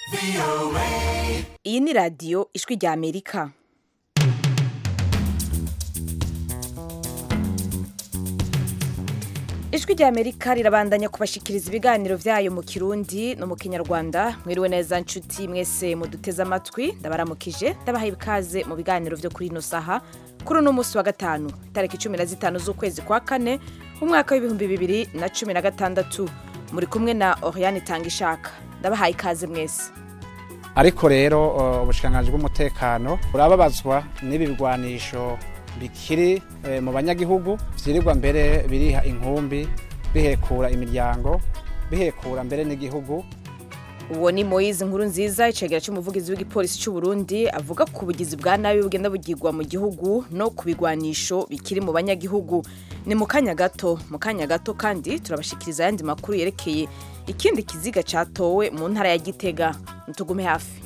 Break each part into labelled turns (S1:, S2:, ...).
S1: iyi ni radiyo ijwi rya amerika ijwi rya amerika rirabandanya kubashikiriza ibiganiro byayo mu kirundi no mu kinyarwanda mwiriwe neza nshuti mwese muduteze amatwi ndabaramukije ndabahaye ikaze mu biganiro byo kuri ino saha kuri uno munsi wa gatanu tariki cumi na zitanu z'ukwezi kwa kane umwaka w'ibihumbi bibiri na cumi na gatandatu muri kumwe na oriane tangishaka ndabahaye ikaze mwese
S2: ariko rero uh, ubushikiranganji bw'umutekano burababazwa n'ibi bigwanisho bikiri eh, mu banyagihugu vyirirwa mbere biriha inkumbi bihekura imiryango bihekura mbere n'igihugu
S1: uwo ni moyize nkuru nziza icegera cy'umuvugizi w'igipolisi cy'u Burundi avuga ku bugizi bwa nabi bugenda bugirwa mu gihugu no ku bigwanisho bikiri mu banyagihugu ni mu kanya gato mu kanya gato kandi turabashikiriza ayandi makuru yerekeye ikindi kiziga catowe mu ntara ya gitega ntugume hafi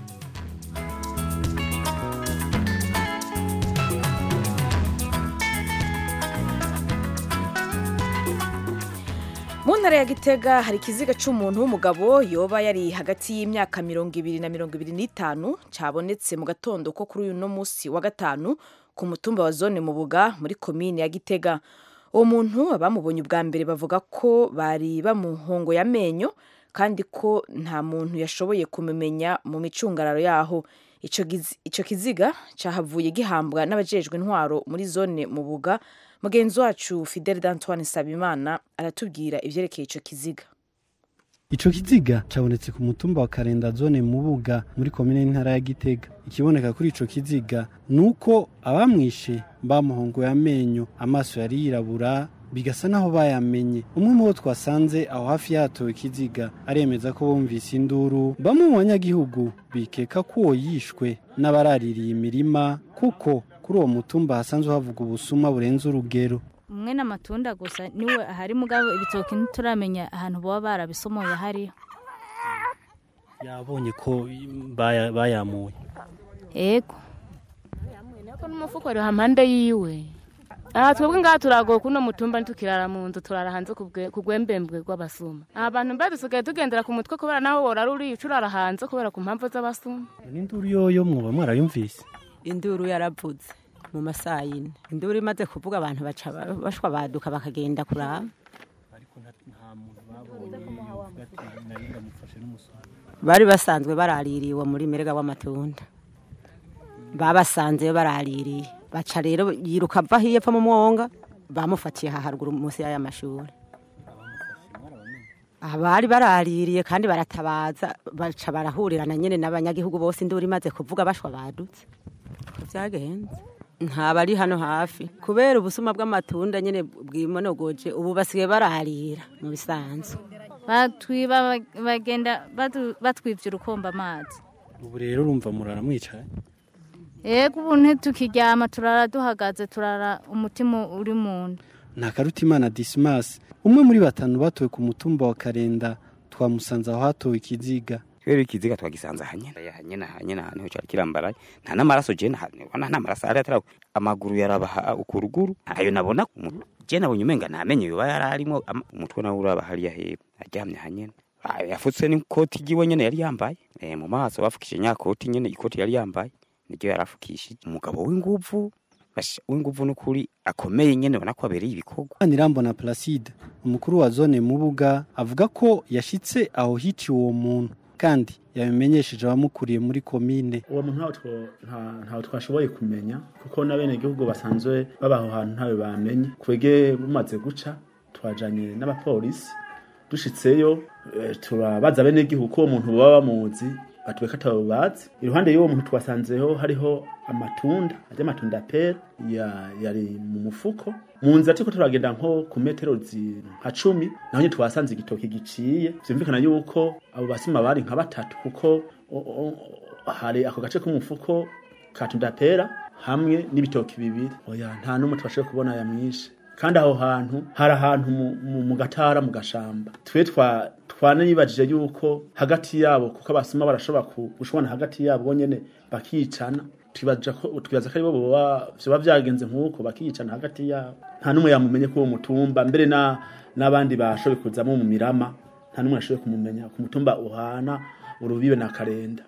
S1: mu ntara ya gitega hari ikiziga cy'umuntu w'umugabo yoba yari hagati y'imyaka mirongo ibiri na mirongo ibiri n'itanu cyabonetse mu gatondo ko kuri uyu no munsi wa gatanu ku mutumba wa zone mu buga muri komine ya gitega uwo muntu abamubonye ubwa mbere bavuga ko bari bamuhongoye amenyo kandi ko nta muntu yashoboye kumumenya mu micungararo yaho icyo kiziga cyahavuye gihambwa n'abajejwe intwaro muri zone mu buga mugenzi wacu fidel d'antoine sabimana aratubwira ibyerekeye icyo kiziga
S3: Ico kiziga cabonetse ku mutumba wa Karenda zone Mubuga muri komine y'intara ya Gitega. Ikiboneka kuri ico kiziga nuko abamwishe bamuhongoye amenyo, amaso yari yirabura bigasa naho bayamenye. Umwe mu bo twasanze aho hafi yatowe ikiziga aremeza ko bumvise induru. Bamwe mu banyagihugu bikeka ko uwo yishwe n'abaraririye imirima kuko kuri uwo mutumba hasanzwe havuga ubusuma burenze urugero.
S4: umwe n'amatunda gusa niwe ahari mugabo ibitoki ntituramenya ahantu baba barabisomoye hariho
S3: Yabonye ko baya- bayamuye.
S4: ego
S5: Nako n'umufuko ari hampande yiwe. Aha twebwe ngaha turagoye kuno mutumba ntukirara mu nzu turara hanze kubwe- ku gwembembwe rw'abasuma. Abantu mbe dusigaye tugendera ku mutwe kubera naho worara uri urara hanze kubera ku mpamvu z'abasuma.
S3: N'induru yoyo mwoba mwarayumvise.
S6: induru yaravuze mu masaha yine induru imaze kuvuga abantu baca ba- bashwa baduka bakagenda kuraba bari basanzwe baraririwe muri merega w'amatunda babasanzeyo baraririye baca rero yiruka ava hiyo epfo mu mwonga bamufatiye aha haruguru munsi y'aya mashuri abari baraririye kandi baratabaza baca barahurirana nyine n'abanyagihugu bose induru imaze kuvuga bashwa badutse uko byagenze ntabari hano hafi kubera ubusuma bw'amatunda nyine bwimonogoje ubu basigaye bararira mu bisanzwe
S4: batwiba bagenda batu- batwivye urukomba amazi
S3: Ubu rero urumva murara mwicaye.
S4: ego ubu ntitukiryama turara duhagaze turara umutima uri mu nda
S3: Ntakarutimana Dismas umwe muri batanu batowe ku mutumba wa Karenda twamusanze aho hatowe ikiziga.
S7: rero ikiziga twagisanze hanyene hanyene hanyene ahantu ho cari kirambaraye nta n'amaraso je ntabona nta maraso ari atari amaguru yarabaha ukuruguru ntayo nabona umu- je nabonye umenga ntamenye yoba yari arimo ama- umutwe nawe uraba hariya hepfo aryamye hanyene Ah, yafutse n'ikoti ryiwe nyene yari yambaye eh, mu maso bafukije nyakoti nyene ikoti yari yambaye niryo yari afukishije umugabo w'inguvu basha- w'inguvu n'ukuri akomeye nyene ubona ko abereye ibikorwa
S3: Nirambona Placide umukuru wa zone Mubuga avuga ko yashitse aho hiciwe uwo muntu kandi yabimenyesheje abamukuriye muri komine.
S8: uwo muntu ntawe two- nta- ntawe twashoboye kumenya kuko n'abenegihugu basanzwe baba aho hantu ntawe bamenye twege bumaze guca twajanye n'abapolisi dushitseyo eh, turabaza abenegihugu ko uwo muntu baba bamuzi batubeka atabo bazi iruhande y'uwo muntu twasanzeho hariho amatunda arya amatunda pera ya- yari mu mufuko mu nzira turiko turagenda nko ku metero zi- nka cumi naho nyine twasanze igitoki giciye vyumvikana yuko abo basima bari nka batatu kuko o- o- hari ako gace k'umufuko ka tunda pera hamwe n'ibitoki bibiri oya nta n'umwe twashoboye kubona yamwishe kandi aho hantu hari ahantu mu- mu- mu gatara mu gashamba twe twa twanibajije yuko hagati yabo kuko abasuma barashobora ku- gushobora hagati yabo bonyene bakicana twibaza ko twibaza ko aribo boba vyoba vyagenze nk'uko bakicana hagati yabo nta n'umwe yamumenye ko uwo mutumba mbere na n'abandi bashoboye kuzamo mu mirama nta n'umwe yashoboye kumumenya ku mutumba uhana urubibe na karenda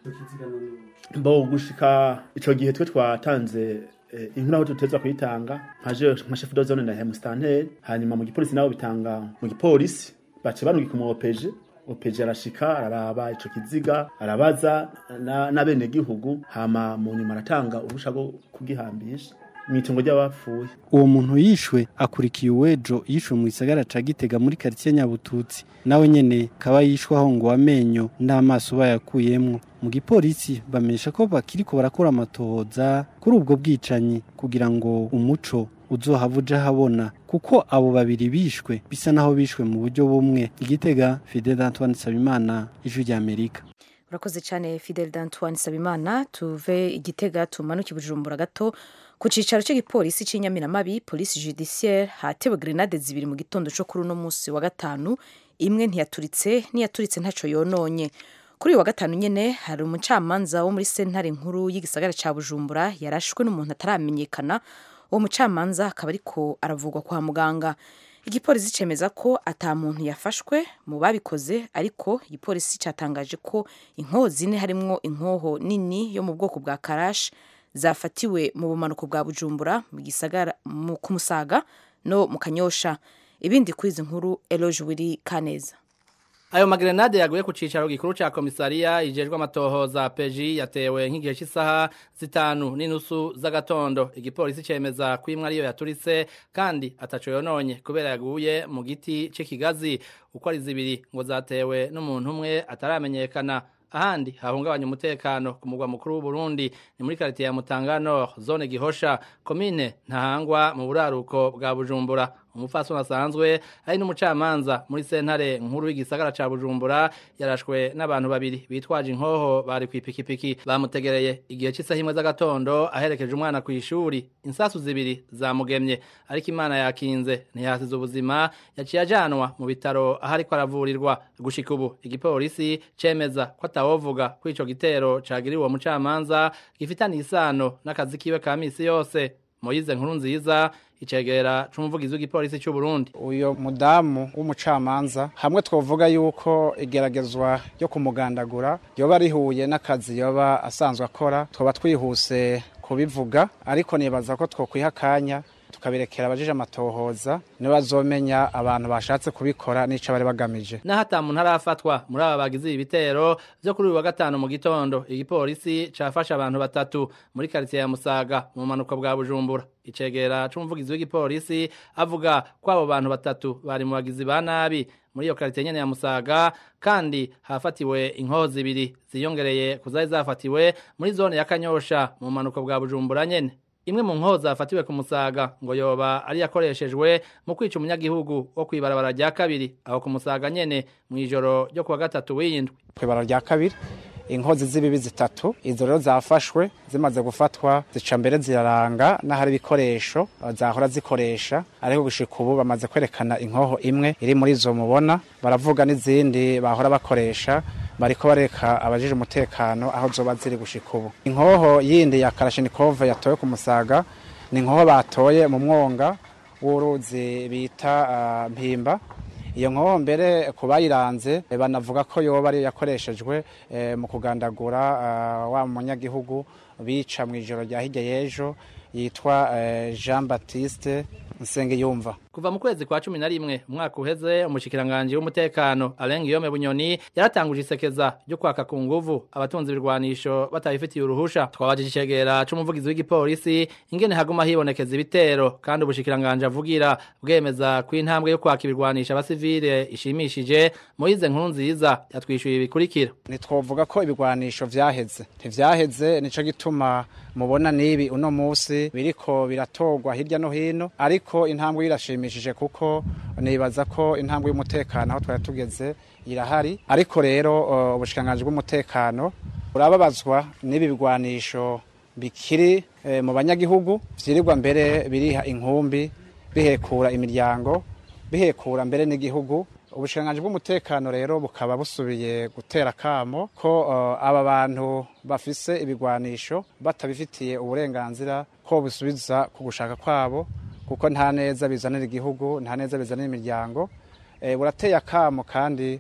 S8: bo gushika ico gihe twe twatanze eh, inkuru aho tuteza kuyitanga nkaje nka chef de zone na hemustanteri hanyuma mu gipolisi nabo bitanga mu gipolisi bace barungika mu opeje opeje arashika araraba ico kiziga arabaza na, na bene gihugu hama mu nyuma aratanga urusha rwo kugihambisha mwitongo ry'abapfuye
S3: uwo muntu yishwe akurikiye uwejo yishwe mu gisagara ca gitega muri karitsiye nyabututsi nawe nyene kaba yishwe aho ngo amenyo n'amaso bayakuyemwo mu gipolisi bamenyesha ko bakiriko barakora amatohoza kuri ubwo bwicanyi kugira ngo umuco uzohava uja habona kuko abo babiri bishwe bisa naho bishwe mu buryo bumwe igitega Fidel Antoine Sabimana ijwi rya Amerika
S1: urakoze cyane fidel d'antoine sabimana tuve igitega tumanuke bujumbura gato ku cyicaro cy'igipolisi cy'inyamiramabi polisi judiciaire hatewe grenade zibiri mu gitondo cyo kuri uno munsi wa gatanu imwe ntiyaturitse n'iyaturitse ntacyo yononye kuri uyu wa gatanu nyine hari umucamanza wo muri sentare nkuru y'igisagara cya bujumbura yarashwe n'umuntu ataramenyekana uwo mucamanza akaba ariko aravugwa kwa muganga igipolisi cyemeza ko ata muntu yafashwe mu babikoze ariko igipolisi cyatangaje ko inkoho zine harimwo inkoho nini yo mu bwoko bwa karashi zafatiwe mu bumanuko bwa bujumbura mu gisagara mu kumusaga no mu kanyosha ibindi kuri izi nkuru eloge wiri kaneza
S9: Ayo magrenade yaguye ku cicaro gikuru ca komisariya ijejwe amatohoza peji yatewe nk'igihe cy'isaha zitanu n'inusu z'agatondo igipolisi cemeza ko imwe ariyo yaturitse kandi ataco yononye kubera yaguye mu giti c'ikigazi uko ari zibiri ngo zatewe n'umuntu umwe ataramenyekana ahandi hahungabanya umutekano ku mugwa mukuru w'u Burundi ni muri quartier ya Mutanga Nord zone Gihosha commune Ntahangwa mu buraruko bwa Bujumbura umupfasoni asanzwe ari n'umucamanza muri sentare nkuru y'igisagara ca Bujumbura yarashwe n'abantu babiri bitwaje inkoho bari kwipikipiki bamutegereye igihe cy'isaha imwe z'agatondo aherekeje umwana ku ishuri insasu zibiri zamugemye ariko imana yakinze ntiyasize ubuzima yaciye ajanwa mu bitaro aho ariko aravurirwa gushika ubu igipolisi cemeza ko atawovuga ko ico gitero cagiriwe uwo mucamanza gifitaniye isano n'akazi kiwe ka misi yose Moyize nkuru nziza icegera c'umuvugizi w'igipolisi cy'u Burundi
S2: uyo mudamu w'umucamanza hamwe twovuga yuko igeragezwa ryo kumugandagura yoba rihuye n'akazi yoba asanzwe akora twaba twihuse kubivuga ariko nibaza ko twokwiha akanya tukabirekera abajije amatohoza niba bazomenya abantu bashatse kubikora n'ico bari bagamije
S9: naho ata muntu arafatwa muri aba bagize ibi bitero vyo kuri uyu wa gatanu mu gitondo igipolisi cafashe abantu batatu muri quartier ya Musaga mu manuko bwa Bujumbura icegera c'umuvugizi w'igipolisi avuga ko abo bantu batatu bari mu bagizi ba nabi muri iyo quartier nyene ya Musaga kandi hafatiwe inkoho zibiri ziyongereye kuzari zafatiwe muri zone ya Kanyosha mu manuko bwa Bujumbura nyene imwe mu nkoho zafatiwe ku musaga ngo yoba ari yakoreshejwe mu kwica umunyagihugu wo kwibarabara rya kabiri aho ku musaga nyene mu ijoro ryo kuwa gatatu w'iyindwi
S2: kwibara rya kabiri inkozi z'ibibi zitatu izo rero zafashwe zimaze gufatwa zica mbere ziraranga n'ahari ibikoresho zahora zikoresha ariko gushika ubu bamaze kwerekana inkoho imwe iri muri izo mubona baravuga n'izindi bahora bakoresha bariko bareka abajije umutekano aho zoba ziri gushika ubu inkoho yindi ya karashinikove yatowe ku musaga ni inkoho batoye mu mwonga w'uruzi bita uh, mpimba iyo nkoho mbere ku bayiranze banavuga ko yoba ariyo yakoreshejwe eh, mu kugandagura uh, wa munyagihugu bica mu ijoro rya hirya y'ejo yitwa eh, Jean Baptiste Nsengiyumva
S9: kuva mu kwezi kwa cumi na rimwe umwaka uheze umushikiranganji w'umutekano Alain Guillaume Bunyoni yaratanguje isekeza ryo kwaka ku nguvu abatunzi ibirwanisho batabifitiye uruhusha twabajije icegera c'umuvugizi w'igipolisi ingene haguma hibonekeza ibitero kandi ubushikiranganje avugira bwemeza ko intambwe yo kwaka ibirwanisha abasivile ishimishije Moise nkuru nziza yatwishuye ibikurikira
S2: ntitwovuga ko ibigwanisho vyaheze ntivyaheze nico gituma mubona nibi uno musi biriko biratorwa hirya no hino ariko intambwe irashimishije kuko nibaza ko intambwe y'umutekano aho twari tugeze irahari ariko rero ubushikanganje bw'umutekano burababazwa n'ibi bigwanisho bikiri e, mu banyagihugu vyirirwa mbere biriha inkumbi bihekura imiryango bihekura mbere n'igihugu ubushinganje bw'umutekano rero bukaba busubiye gutera kamo ko uh, aba bantu bafise ibigwanisho batabifitiye uburenganzira ko busubiza ku gushaka kwabo kuko nta neza bizanira igihugu nta neza bizanira imiryango e, burateye akamo kandi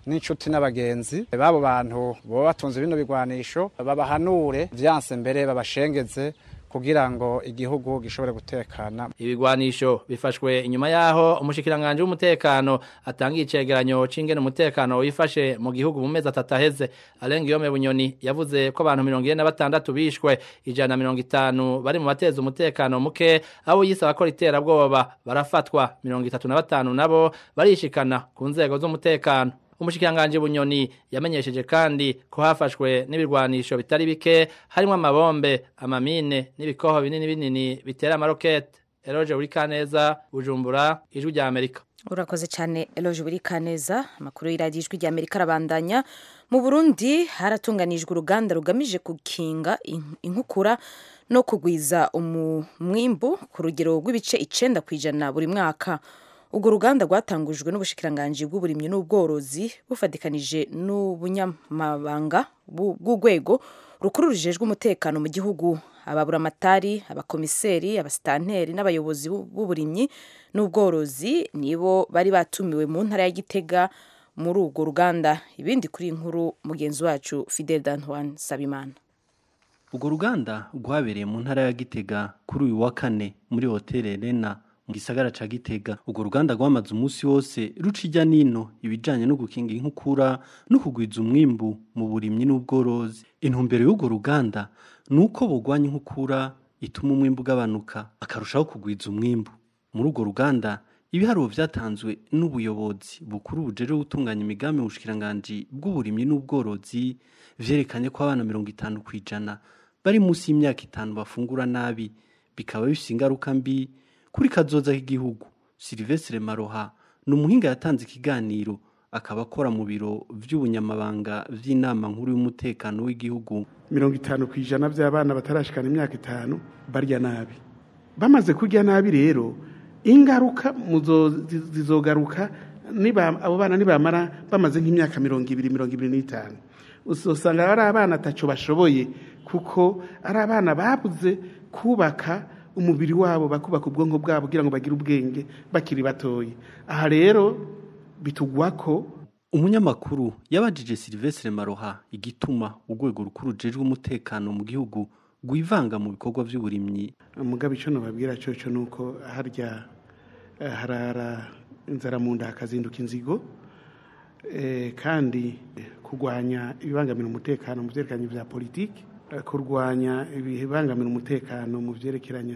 S2: n'inshuti n'abagenzi b'abo bantu boba batunze bino bigwanisho babahanure vyanse mbere babashengeze kugira ngo igihugu gishobore gutekana
S9: ibigwanisho bifashwe inyuma yaho umushikiranganje w'umutekano atangiye icegeranyo c'ingene umutekano wifashe mu gihugu mu mezi atatu aheze arenga yome bunyoni yavuze ko abantu mirongo ine na batandatu bishwe ijana na mirongo itanu bari mu bateza umutekano muke abo yise abakora iterabwoba barafatwa mirongo itatu na batanu nabo barishikana ku nzego z'umutekano umushikiranganje bunyoni yamenyesheje kandi ko hafashwe n'ibirwanisho bitari bike harimo amabombe amamine n'ibikoho binini binini bitera amarokete eroje buri kaneza bujumbura ijwi rya amerika
S1: urakoze cyane eloge buri kaneza amakuru y'iradiyo ijwi rya amerika arabandanya mu burundi haratunganijwe uruganda rugamije gukinga inkukura no kugwiza umwimbu ku rugero rw'ibice icenda ku ijana buri mwaka urwo ruganda rwatangujwe n'ubushikiranganji bw'uburimyi n'ubworozi bufatikanije n'ubunyamabanga bw'urwego rukuru rujejwe umutekano mu gihugu ababuramatari abakomiseri abasitanteri n'abayobozi b'uburimyi n'ubworozi nibo bari batumiwe mu ntara ya gitega muri urwo ruganda ibindi kuri inkuru mugenzi wacu fidel dantoine sabimana
S3: urwo ruganda rwabereye mu ntara ya gitega kuri uyu wa kane muri hoteli rena mu gisagara ca Gitega urwo ruganda rwamaze umunsi wose ruca ijya nino ibijanye no gukinga inkukura no kugwiza umwimbu mu burimyi n'ubworozi intumbero y'urwo ruganda ni uko bugwanya inkukura ituma umwimbu ugabanuka akarushaho kugwiza umwimbu muri urwo ruganda ibiharuro vyatanzwe n'ubuyobozi bukuru bujeje gutunganya imigambi mu bushikiranganji bw'uburimyi n'ubworozi vyerekanye ko abana mirongo itanu kw'ijana bari munsi y'imyaka itanu bafungura nabi bikaba bifise ingaruka mbi kuri kazoza k'igihugu Silvestre Maroha ni umuhinga yatanze ikiganiro akaba akora mu biro vy'ubunyamabanga vy'inama nkuru y'umutekano w'igihugu
S10: mirongo itanu ku ijana by'abana batarashikana imyaka itanu barya nabi bamaze kurya nabi rero ingaruka zizogaruka abo bana nibamara bamaze nk'imyaka mirongo ibiri mirongo ibiri n'itanu usanga ari abana ataco bashoboye kuko ari abana babuze kubaka umubiri wabo bakubaka ubwonko bwabo kugira ngo bagire ubwenge bakiri batoye aha rero bitugwa ko
S3: umunyamakuru yabajije Silvestre Maroha igituma urwego rukuru rujejwe umutekano mu gihugu rwivanga mu bikorwa by'uburimyi
S10: mugabe icyo nababwira cyo cyo nuko harya harara inzara mu nda hakazinduka inzigo kandi kurwanya ibibangamira umutekano mu byerekeranye bya politiki kurwanya ibibangamira umutekano mu byerekeranye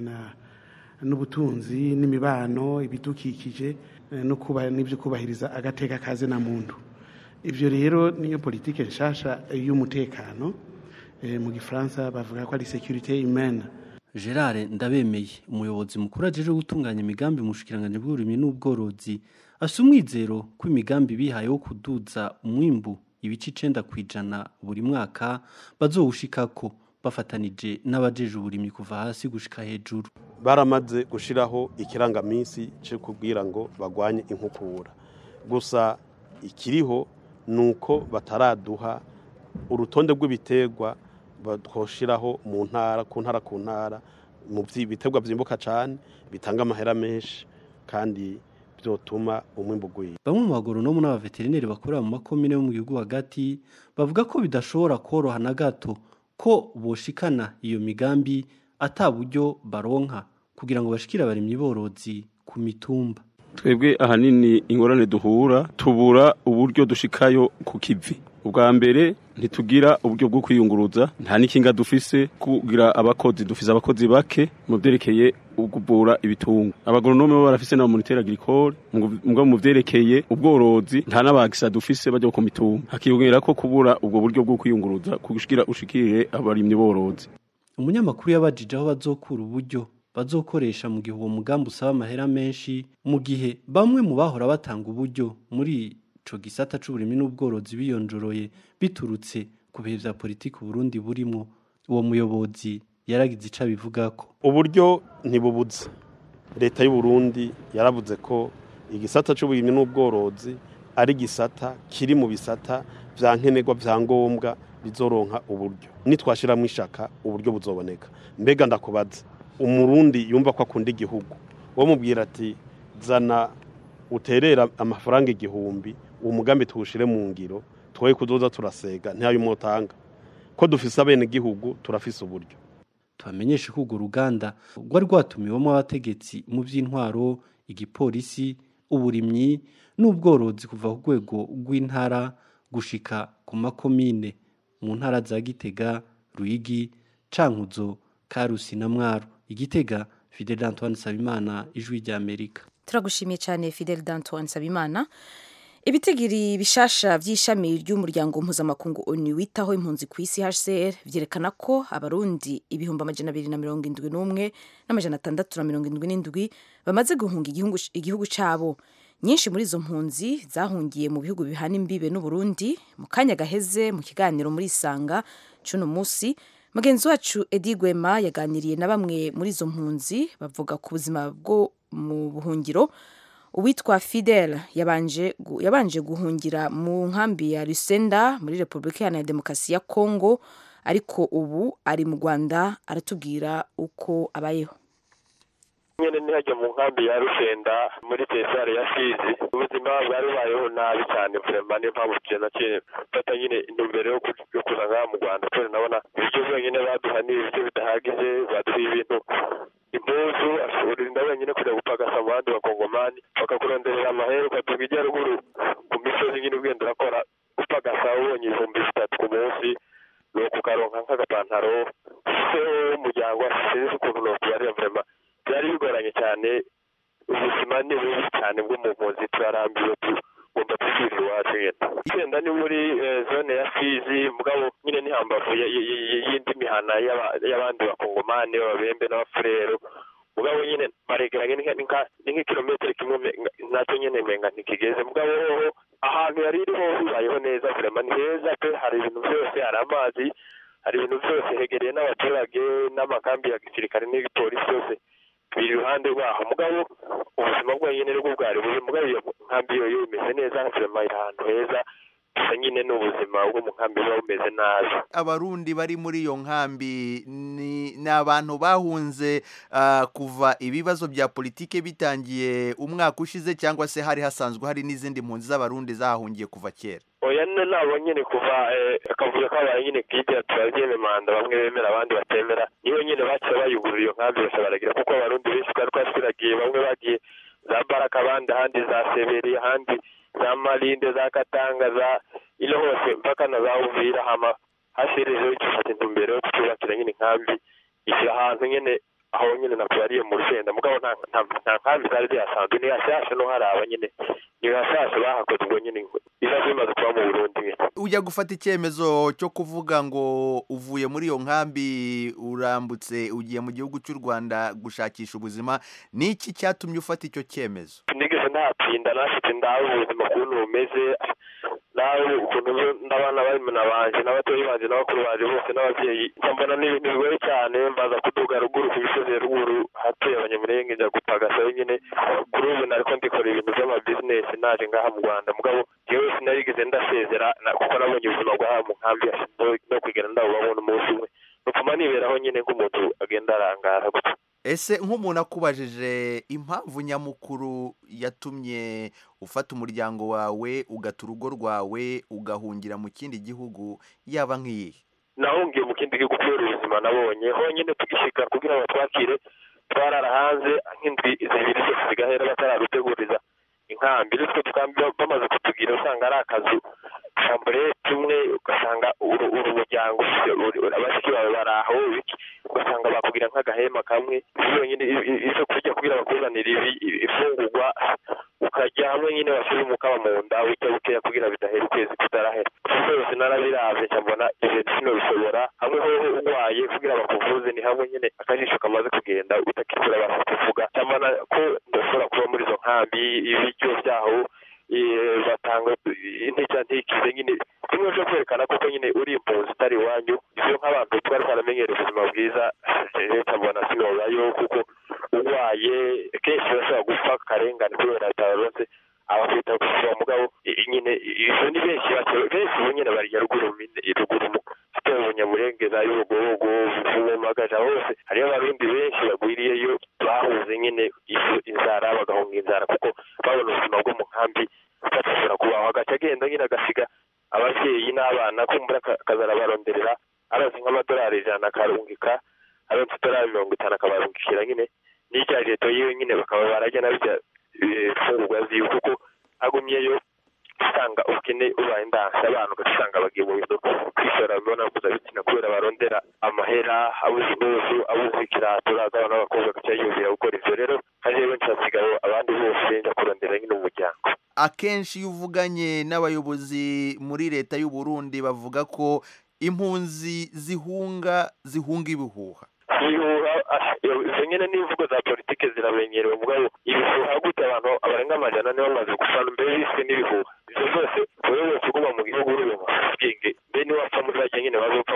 S10: n'ubutunzi n'imibano ibidukikije n'ibyo kubahiriza agateka kaze na muntu ibyo rero niyo politiki nshasha y'umutekano mu gifaransa bavuga ko ari securite humaine
S3: gerard ndabemeye umuyobozi mukuru ajeje gutunganya imigambi mu bushikiranganji bw'uburimyi n'ubworozi asa umwizero ko imigambi bihaye wo kuduza umwimbu ibice icenda ku ijana buri mwaka bazowushikako bafatanije n'abajeje uburimyi kuva hasi gushika hejuru
S11: baramaze gushiraho ikirangaminsi cyo kubwira ngo bagwanye inkukura gusa ikiriho ni uko bataraduha urutonde rw'ibiterwa batwoshiraho mu ntara ku ntara ku ntara mu biterwa byimbuka cyane bitanga amahera menshi kandi byotuma umwimbu ugwira
S3: bamwe mu bagoronomu n'abaveterineri bakorera mu makomine yo mu gihugu hagati bavuga ko bidashobora koroha na gato ko boshikana iyo migambi ata buryo baronka kugira ngo bashikire abarimyi borozi ku mitumba
S12: twebwe ahanini ingorane duhura tubura uburyo dushikayo ku kivi ubwa mbere ntitugira uburyo bwo kwiyunguruza nta n'ikinga dufise kugira abakozi dufise abakozi bake mu byerekeye ukuvura ibitungo abagoronome bo barafise na moniteur agricole mugabo mu byerekeye ubworozi nta n'abagisa dufise bajya ku mitumba hakiyongera ko kubura ubwo buryo bwo kwiyunguruza kugira ushikire abarimyi borozi
S3: umunyamakuru yabajije aho bazokura uburyo bazokoresha mu gihe uwo mugambi usaba amahera menshi mu gihe bamwe mu bahora batanga uburyo muri ico gisata c'uburimyi n'ubworozi biyonjoroye biturutse ku bihe vya politiki Burundi burimwo uwo muyobozi yaragize ico abivugako
S11: uburyo ntibubuze leta y'u Burundi yaravuze ko igisata c'uburimyi n'ubworozi ari gisata kiri mu bisata vya nkenerwa vya ngombwa bizoronka uburyo nitwashiramo ishaka uburyo buzoboneka mbega ndakubaza umurundi yumva ko akunda igihugu wo mubwira ati zana uterera amafaranga igihumbi uwo mugambi tuwushire mu ngiro twoye kuzoza turasega ntiyayo umutanga ko dufise abenegihugu turafise uburyo
S3: tubamenyeshe ko urwo ruganda rwari rwatumiwemo abategetsi mu by'intwaro igipolisi uburimyi n'ubworozi kuva ku rwego rw'intara gushika ku makomine mu ntara za gitega ruyigi cankuzo karusi na mwaro igitega fidel antoine sabimana ijwi ry'amerika
S1: turagushimiye cyane fidel d'antoine sabimana ibitigiri bishasha by'ishami ry'umuryango mpuzamakungu onu witaho impunzi ku isi hcr byerekana ko abarundi ibihumbi amajana abiri na mirongo indwi n'umwe n'amajana atandatu na mirongo indwi n'indwi bamaze guhunga igihugu- igihugu cyabo nyinshi muri izo mpunzi zahungiye mu bihugu bihana imbibe n'uburundi mu kanya gaheze mu kiganiro muri isanga c'uno munsi mugenzi wacu edi gwema yaganiriye na bamwe muri izo mpunzi bavuga ku buzima bwo mu buhungiro uwitwa fidel yabanje, gu- yabanje guhungira mu nkambi ya rusenda muri repubulika iharanira demokarasi ya kongo ariko ubu ari mu rwanda aratubwira uko abayeho
S13: nyene ntihajya mu nkambi ya rushenda muri tesare ya fizi ubuzima bwari bubayeho nabi cyane vrema niyo mpamvu tuje naciye mfata nyine intumbero yo ku- yo kuza ngaha mu rwanda kubera ndabona ibiryo byonyine baduha ni ibiryo bidahagije baduha ibintu impuzu urinda wenyine kujya gupagasa mu bandi bakongomani bakakuronderera amahera ukatuga ijya ruguru ku misozi nyine ugenda urakora upagasa ubonye ibihumbi bitatu ku munsi nuko ukaronka nk'agapantaro se w'umuryango sinzi ukuntu nokubarira vrema byari bigoranye cyane ubuzima ni bubi cyane bwo mu mpunzi turarambiwe tugomba twisubira iwacu nyine igenda ni muri eh, zone ya fizi mugabo nyine ni hambavu ya- y- y- y'indi mihana y'aba- y'abandi bakongomani b'ababembe n'abafurero mugabo nyine baregeranye ni nka- ni nka- ni nk'ikilometero kimwe me- nacyo nyine menga ntikigeze mugabo hoho ahantu yari iri ho bibayeho neza vrema ni heza pe hari ibintu byose hari amazi hari ibintu byose hegereye n'abaturage n'amakambi ya gisirikare n'igipolisi byose biri iruhande rwaho mugabo ubuzima bwonyine nibwo bwari bubi mugabo iyo nkambi yo yo imeze neza vrema iri ahantu heza gusa nyine ni ubuzima bwo mu nkambi buba bumeze nabi
S14: abarundi bari muri iyo nkambi ni ni abantu bahunze ah, kuva ibibazo bya politike bitangiye umwaka ushize cyangwa se hari hasanzwe hari n'izindi mpunzi z'abarundi zahahungiye kuva kera
S13: oya n- nabo nyine kuva eh, akavuyo kabaye nyine bwite turabyeme manda bamwe bemera abandi batemera niyo nyine baciye bayugurura iyo nkambi bose baragira kuko abarundi benshi twari twasiragiye bamwe bagiye za baraka abandi ahandi za seberi ahandi za marinde za katanga za ino hose mpaka na za uvira hama hashirejeho gifata intumbero yo kutubakira nyine inkambi ishyira ahantu nyine aho nyine nakubariye mu rusenda mugabo nta nta- nta nkambi zari zihasanzwe ni hashyashya no haraba nyine ni hashyashya bahakoze ubwo nyine biba bimaze kuba mu burundi nyine
S14: ujya gufata icyemezo cyo kuvuga ngo uvuye muri iyo nkambi urambutse ugiye mu gihugu cy'u rwanda gushakisha ubuzima ni iki cyatumye ufata icyo cyemezo
S13: nigeze natinda nafite ndawe ubuzima ukuntu bumeze nawe ukuntu ndabana barumuna banje n'abatoyi banje n'abakuru banje bose n'ababyeyi mbona ni ibintu bigoye cyane mbaza kuduga ruguru ku misozi ya ruguru hatuye abanyamurenge njya gupagasayo nyine kuri ubu nariko ndikora ibintu by'amabizinesi naje ngaha mu rwanda mugabo jewe sinarigeze ndasezera na- kuko nabonye ubuzima bw'aha mu nkambi no- no kwigana ndabubamo n'umunsi umwe nupfuma niberaho nyine nk'umuntu agenda arangara gutya
S14: ese nk'umuntu akubajije impamvu nyamukuru yatumye ufata umuryango wawe ugata urugo rwawe ugahungira mu kindi gihugu yaba nk'iyihe
S13: nahungiye mu kindi gihugu kubera ubuzima nabonye honyine tugishika kugira ngo twakire twarara hanze nk'indwi zibiri zose zigahera bataraduteguriza inkambi bityo tukambi bamaze kutugira usanga ari akazu shamburete imwe ugasanga uru uru muryango ufite uru- uru- abashiki bawe bari aho iki ugasanga bakubwira nk'agahema kamwe yonyine ivyo kurya kugira bakuzanire ibi ifungurwa ukajya hamwe nyine washira umukaba mu nda ujya bukeya kugira bidahera ukwezi kutarahera byose narabiravye nca mbona ibintu sinobishobora hamwe hoho urwaye kugira bakuvuze ni hamwe nyine akajisho kamaze kugenda utakisura basa kuvuga nca mbona ko ndashobora kuba muri izo nkambi ibiryo vyaho eh, batanga intege ntikize nyine kimwe cyo kwerekana koko nyine uri impunzi utari iwanyu ivyo nk'abantu twari twaramenyereye ubuzima bwiza leta mbona sinobayo kuko urwaye kenshi urashobora gupfa akarengane kubera bitaronse abakwita kuva mugabo i- nyine izo ni benshi bake benshi ubu nyine barya ruguru mine- ruguru mu sitera ubunyamurenge za y'urugobogo bumagaja hose hariyo abarundi benshi bagwiriyeyo bahuze nyine izo inzara bagahunga inzara kuko babona ubuzima bwo mu nkambi atashobora kubaho agaca agenda nyine agasiga abavyeyi n'abana kumbura akazarabaronderera arazi nk'amadolari ijana akarungika aronse idolari mirongo itanu akabarungikira nyine n'irya leta yiwe nyine bakaba barajya na birya fungurwa ziwe kuko agumyeyo usanga ubukene ubaye ndanse abantu ugasanga bagiye mu bintu kwishora imibonano mpuzabitsina kubera barondera amahera abuze impuzu abuze ikirato uraza abana b'abakobwa bagaca yiyumvira gukora ivyo rero kandi rero ncasigaye abandi bose nja kurondera nyine umuryango
S14: akenshi iyo uvuganye n'abayobozi muri leta y'u Burundi bavuga ko impunzi zihunga zihunga ibihuha
S13: ibihuha izo nyene n'imvugo za politike ziramenyerewe mugabo ibihuha gute abantu abarenga amajana nibo bamaze gufana mbere biswe n'ibihuha ivyo byose wewe wese uguma mu gihugu uri mu bwenge mbe niwapfa muri bajya nyene bazopfa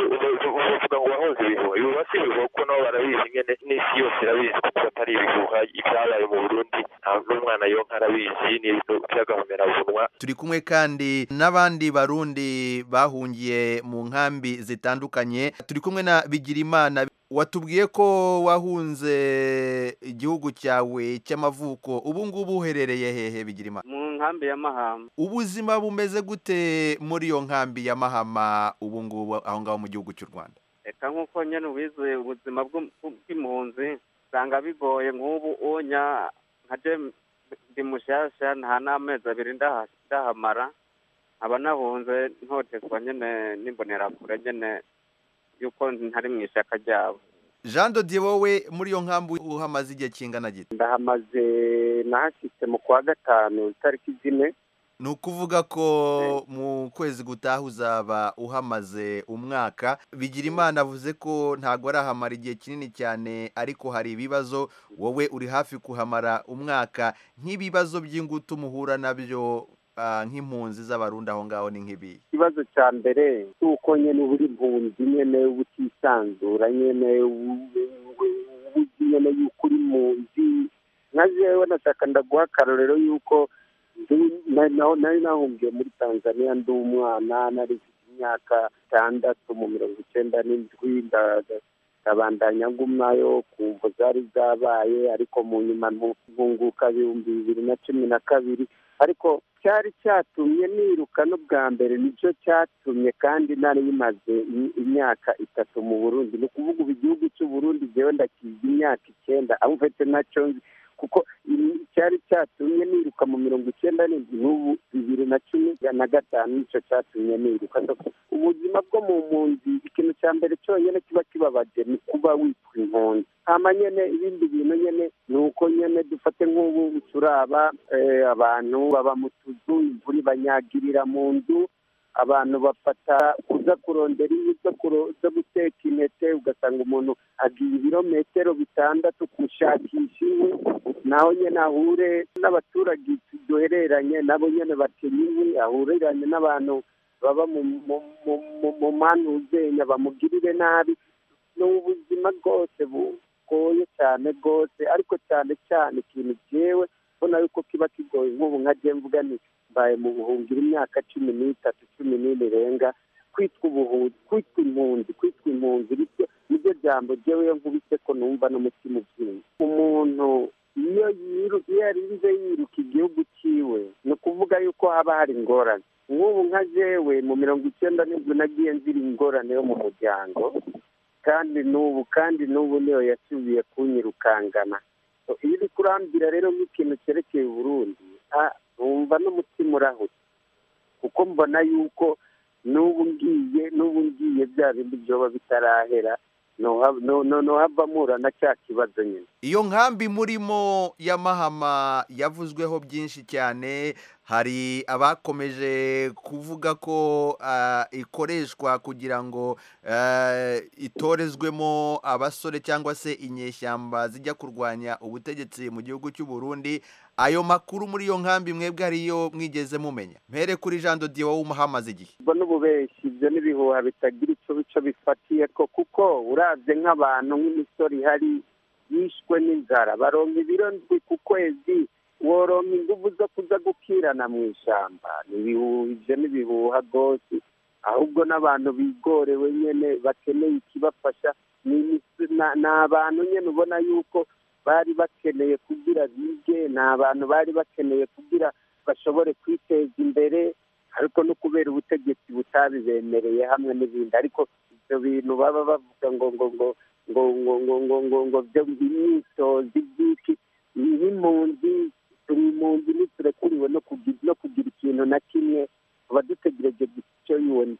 S13: uzovuga ngo wahunze ibihuha ibihuha si ibihuha kuko nabo barabizi nyene n'isi yose irabizi kuko atari ibihuha ibyabaye mu burundi nta n'umwana yonka arabizi ni ibintu by'agahomerabunwa
S14: turi kumwe kandi n'abandi barundi bahungiye mu nkambi zitandukanye turi kumwe na bigirimana watubwiye ko wahunze igihugu cyawe cy'amavuko ubu ngubu uherereye hehe bigirimana
S15: mu nkambi ya mahama
S14: ubuzima bumeze gute muri iyo nkambi ya mahama ubu ngubu aho ngaho mu gihugu cy'u rwanda
S15: reka nk'uko nyine ubizi ubuzima bw'impunzi usanga bigoye nk'ubu unya nka ndi mushyashya nta n'amezi abiri ndahamara nkaba nahunze ntotezwa nyine n'imbonerakure nyine yuko ntari mu ishyaka ryabo
S14: jean dodiye wowe muri iyo nkambi uhamaze igihe kingana gito
S15: ndahamaze nahashyitse mu kwa gatanu itariki zine
S14: ni ukuvuga ko mu kwezi gutaha uzaba uhamaze umwaka bigira imana avuze ko ntabwo arahamara igihe kinini cyane ariko hari ibibazo wowe uri hafi kuhamara umwaka nk'ibibazo by'ingutu muhura nabyo nk'impunzi z'abarundi aho ngaho ni nk'ibi
S15: ikibazo cya mbere si uko nyine uba uri impunzi nyine uba utisanzura nyine uzi nyine yuko uri impunzi nka jewe nashaka ndaguha akarorero yuko nari nahungiye muri tanzania ndi umwana nari mfite imyaka itandatu mu mirongo icyenda n'indwi ndabandanya ngumayo kumva zari zabaye ariko mu nyuma ntunguka ibihumbi bibiri na cumi na kabiri ariko cyari cyatumye niruka n'ubwa mbere nicyo cyatumye kandi nari bimaze imyaka itatu mu burundi ni ukuvuga ubu igihugu cy'u burundi jyewe ndakiza imyaka icyenda aho mfite nacyo nzi kuko cyari cyatumye niruka mu mirongo icyenda n'indwi n'ubu bibiri na cumi na gatanu nicyo cyatumye niruka ubuzima bwo mu mpunzi ikintu cya mbere cyonyine kiba kibabaje ni kuba witwa impunzi hama nyene ibindi bintu nyene ni uko nyene dufate nk'ubu turaba abantu baba mu tuzu imvura ibanyagirira mu nzu abantu bafata kuza kurondera inkwi zo guteka intete ugasanga umuntu agiye ibirometero bitandatu gushakisha inkwi naho nyine ahure n'abaturage duhereranye nabo nyine bakenya inkwi ahuriranye n'abantu baba mu manuzenya bamugirire nabi ni ubuzima bwose bugoye cyane rwose ariko cyane cyane ikintu cyewe ubona yuko kiba kigoye nk'ubu nka mvuga ni mbaye mu buhungiro imyaka cumi n'itatu cumi n'ine irenga kwitwa ubuhunzi kwitwa impunzi kwitwa impunzi bityo nibyo jambo jyewe nkubise ko numva n'umutima ubyimba umuntu iyo iyo yarinze yiruka igihugu cyiwe ni ukuvuga yuko haba hari ingorane nk'ubu nka jewe mu mirongo icyenda n'indwi nagiye nzira ingorane yo mu muryango kandi n'ubu kandi n'ubu niyo yasubiye kunyirukangana iyo uri kurambira rero nk'ikintu cyerekeye uburundi numva n'umutima urahutse kuko mbona yuko n'ubu ngiye n'ubu ngiye bya bindi byoba bitarahera nohava mpura na cya kibazo nyine
S14: iyo nkambi murimo y'amahama yavuzweho byinshi cyane hari abakomeje kuvuga ko ikoreshwa kugira ngo itorezwemo abasore cyangwa se inyeshyamba zijya kurwanya ubutegetsi mu gihugu cy'u Burundi ayo makuru muri iyo nkambi mwebwe ariyo mwigeze mumenya mpere kuri jean dodiye wowe umuhamaze igihe
S15: ubwo n'ububeshyi ibyo n'ibihuha bitagira icyo bico bifatiye ko kuko urabye nk'abantu nk'imisoro ihari yishwe n'inzara baronka ibiro ndwi ku kwezi woronka ingufu zo kuza gukirana mu ishyamba ibyo n'ibihuha rwose ahubwo n'abantu bigorewe nyine bakeneye ikibafasha ni abantu nyine ubona yuko bari bakeneye kugira bige ni abantu bari bakeneye kugira bashobore kwiteza imbere ariko no kubera ubutegetsi butabibemereye hamwe n'ibindi ariko ibyo bintu baba bavuga ngo ngo ngo ngo ngo ngo ngo ngo ngo byo imyitozo iby'iki nk'impunzi turi impunzi ntiturekuriwe no kugira no kugira ikintu na kimwe tuba dutegereje gusa icyo UN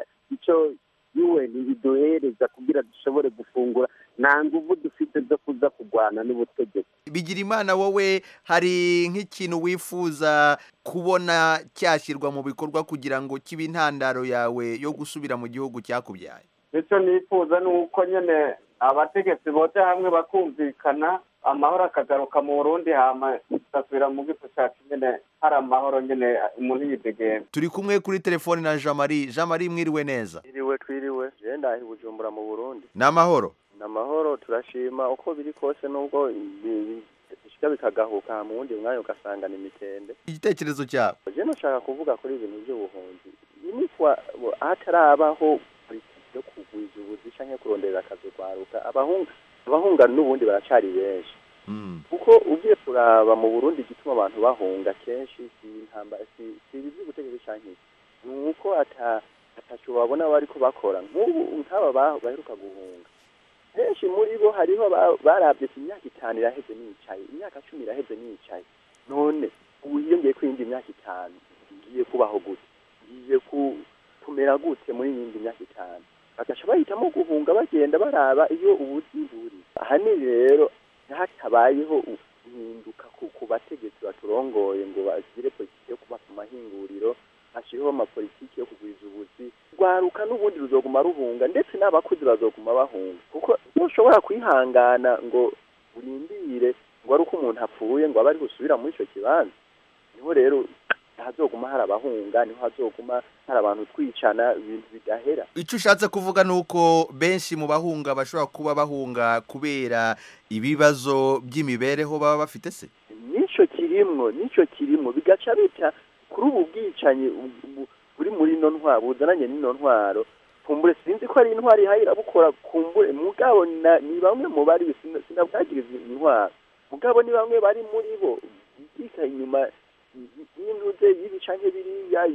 S15: icyo UN biduhereza kugira dushobore gufungura nta nguvu dufite zo kuza kurwana n'ubutegetsi
S14: bigira imana wowe hari nk'ikintu wifuza kubona cyashyirwa mu bikorwa kugira ngo kibe intandaro yawe yo gusubira mu gihugu cyakubyaye
S16: icyo nifuza ni uko nyine abategetsi bote hamwe bakumvikana amahoro akagaruka mu burundi hama tugasubira mu gifu cyacu nyine hari amahoro nyine umuntu yidegembya
S14: turi kumwe kuri telefoni na jean marie jean marie mwiriwe neza
S17: twiriwe twiriwe genda i bujumbura mu burundi
S14: ni amahoro
S17: ni amahoro turashima uko biri kose nubwo bishyira bikagahuka mu wundi mwanya ugasanga ni imitende
S14: igitekerezo cyawe
S17: je nashaka kuvuga kuri ibintu by'ubuhunzi nimifwa hatarabaho politiki yo kugwiza ubuzi canke kurondera akazi kwaruka abahunga abahunga n'ubundi baracari benshi kuko ugiye kuraba mu burundi igituma abantu bahunga kenshi si intamba si si ibi by'ubutegetsi canke iki ni uko ata ataco babona bariko bakora nk'ubu nk'aba ba- baheruka guhunga benshi muri bo hariho ba- baravye ati imyaka itanu iraheze nicaye imyaka cumi iraheze nicaye none ubu hiyongeye ko iyindi myaka itanu ngiye kubaho gute ngiye ku kumera gute muri iyindi myaka itanu bagaca bahitamo guhunga bagenda baraba iyo ubuzi buri ahanini rero hatabayeho u- guhinduka ku, ku bategetsi baturongoye ngo bagire politiki yo kuba ku mahinguriro hashyiriho amapolitiki yo kugwiza ubuzi rwaruka n'ubundi ruzoguma ruhunga ndetse n'abakuzi bazoguma bahunga kuko ntushobora kwihangana ngo urindire ngo ari uko umuntu apfuye ngo abe ari gusubira muri icyo kibanza niho rero hazoguma hari abahunga niho hazoguma hari abantu twicana ibintu bidahera
S14: icyo ushatse kuvuga ni uko benshi mu bahunga bashobora kuba bahunga kubera ibibazo by'imibereho baba bafite se
S17: nicyo kirimwo nicyo kirimwo bigaca bita kuri ubu bwicanyi bu- bu- buri muri ino ntwaro buzananye n'ino ntwaro kumbure sinzi ko ari intwaro ihayira bukora kumbure mugabo na- ni bamwe mu bari sina- sinabwagiriza intwaro mugabo ni bamwe bari muri bo bikika inyuma y'intuze y'ibi canke biriya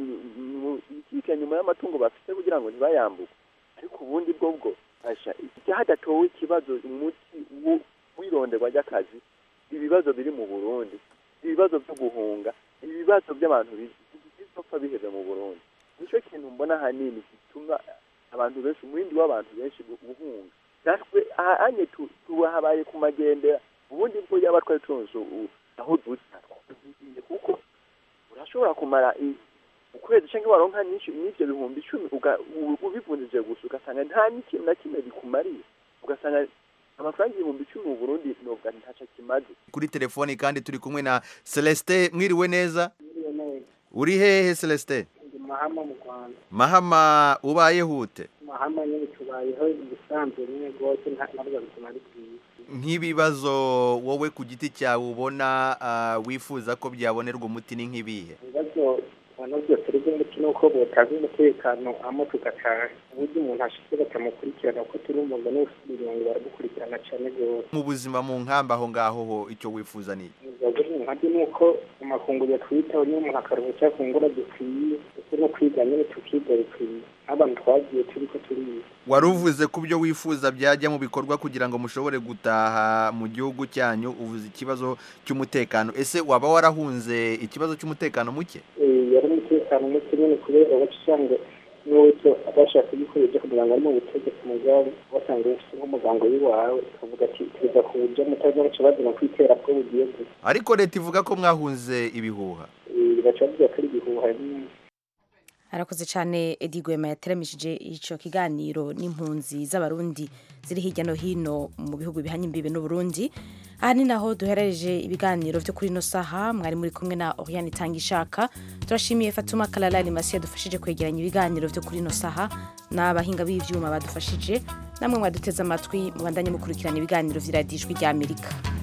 S17: bikika inyuma y'amatungo bafite kugira ngo ntibayambuke ariko ubundi bwo bwo asha hadatowe ikibazo umuti wo- w'ironderwa ry'akazi ibibazo biri mu burundi ibibazo byo guhunga ibibazo by'abantu bi- bizopfa biheze mu burundi nicyo kintu mbona ahanini gituma abantu benshi umurindi w'abantu benshi gu- guhunga natwe aha- anye tu- tuhabaye ku magendera ubundi bwo yaba twari tunze u- aho dusa twagiye kuko urashobora kumara i- ukwezi cyangwa waronka nyinshi n'ibyo bihumbi icumi uga- u- ubivunjije gusa ugasanga nta n'ikintu na kimwe bikumariye ugasanga amafaranga ibihumbi icumi mu burundi nubwo ntaco kimaze
S14: kuri telefoni kandi turi kumwe na celestin mwiriwe neza uri hehe celestin
S18: ndi mahama mu rwanda
S14: mahama ubaye hute
S18: mahama nyine tubayeho ibisanzwe nyine rwose nta ntabwo bituma ari bwiza
S14: nk'ibibazo wowe ku giti cyawe ubona ah, wifuza ko byabonerwa umuti ni nk'ibihe
S18: ibibazo ubona byose ari by'umuti ni uko butazi umutekano amo tugataha uburyo umuntu ashitse batamukurikirana kuko turumva ngo n'ufite ibirungo baradukurikirana cyane rwose
S14: mu buzima mu nkamba aho ngaho ho icyo wifuza ni iki?
S18: ibibazo biri nkabyo ni uko amafunguro yatwitaho niyo umuntu akaruhuka icyo afungura gikwiye ndetse no kwiga nyine tukiga bikwiye nk'abantu twagiye turi ko turiga
S14: wari uvuze ku byo wifuza byajya mu bikorwa kugira ngo mushobore gutaha mu gihugu cyanyu uvuze ikibazo cy'umutekano ese waba warahunze ikibazo cy'umutekano muke
S18: Eh, yari umutekano muke nyine kubera baca usanga n'uwese adashaka ibikoresho kugira ngo ari mu butegetsi mugabo wasanga ufite nk'umuganga w'iwawe ukavuga ati tuza kuburyo mutaza baca bazana kwitera ko bugiye gusa
S14: ariko leta ivuga ko mwahunze ibihuha
S18: Eh, bigaca bavuga ko ari ibihuha nyine
S1: arakoze cyane edi gwema yateramishije icyo kiganiro n'impunzi z'abarundi ziri hirya no hino mu bihugu bihanye imbibe n'uburundi aha ni naho duherereje ibiganiro byo kuri ino saha mwari muri kumwe na oriane itangishaka turashimiye fatuma kararari masi yadufashije kwegeranya ibiganiro byo kuri ino saha n'abahinga b'ibyuma badufashije namwe mwaduteze amatwi mubandanye mukurikirana ibiganiro by'iradijwi ry'amerika